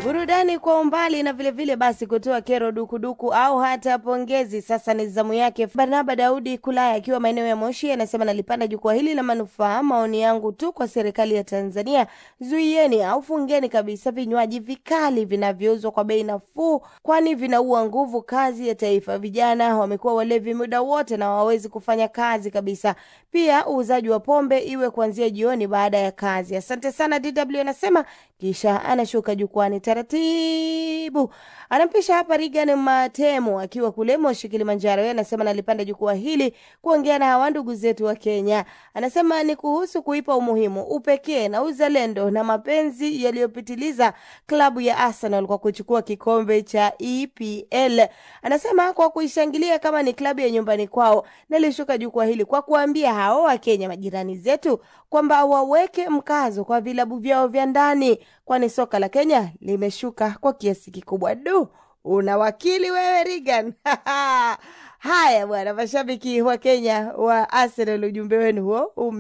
burudani kwa umbali na vilevile vile basi kutoa kero dukuduku au hata pongezi. Sasa ni zamu yake Barnaba Daudi Kulaya akiwa maeneo ya Moshi, anasema nalipanda jukwaa hili la manufaa. Maoni yangu tu kwa serikali ya Tanzania, zuieni au fungeni kabisa vinywaji vikali vinavyouzwa kwa bei nafuu, kwani vinaua nguvu kazi ya taifa. Vijana wamekuwa walevi muda wote na hawawezi kufanya kazi kabisa. Pia uuzaji wa pombe iwe kuanzia jioni baada ya kazi. Asante sana DW anasema, kisha anashuka jukwani taratibu, anampisha hapa Regan Matemo akiwa kule Moshi, Kilimanjaro. Yeye anasema nalipanda jukwaa hili kuongea na hawa ndugu zetu wa Kenya. Anasema ni kuhusu kuipa umuhimu, upekee na uzalendo na mapenzi yaliyopitiliza klabu ya Arsenal kwa kuchukua kikombe cha EPL. Anasema kwa kuishangilia kama ni klabu ya nyumbani kwao. Nalishuka jukwaa hili kwa kuambia hao wa Kenya majirani zetu kwamba waweke mkazo kwa vilabu vyao vya ndani, kwani soka la Kenya limeshuka kwa kiasi kikubwa. Du, una wakili wewe Regan. Haya bwana, mashabiki wa Kenya wa Arsenal, ujumbe wenu huo ume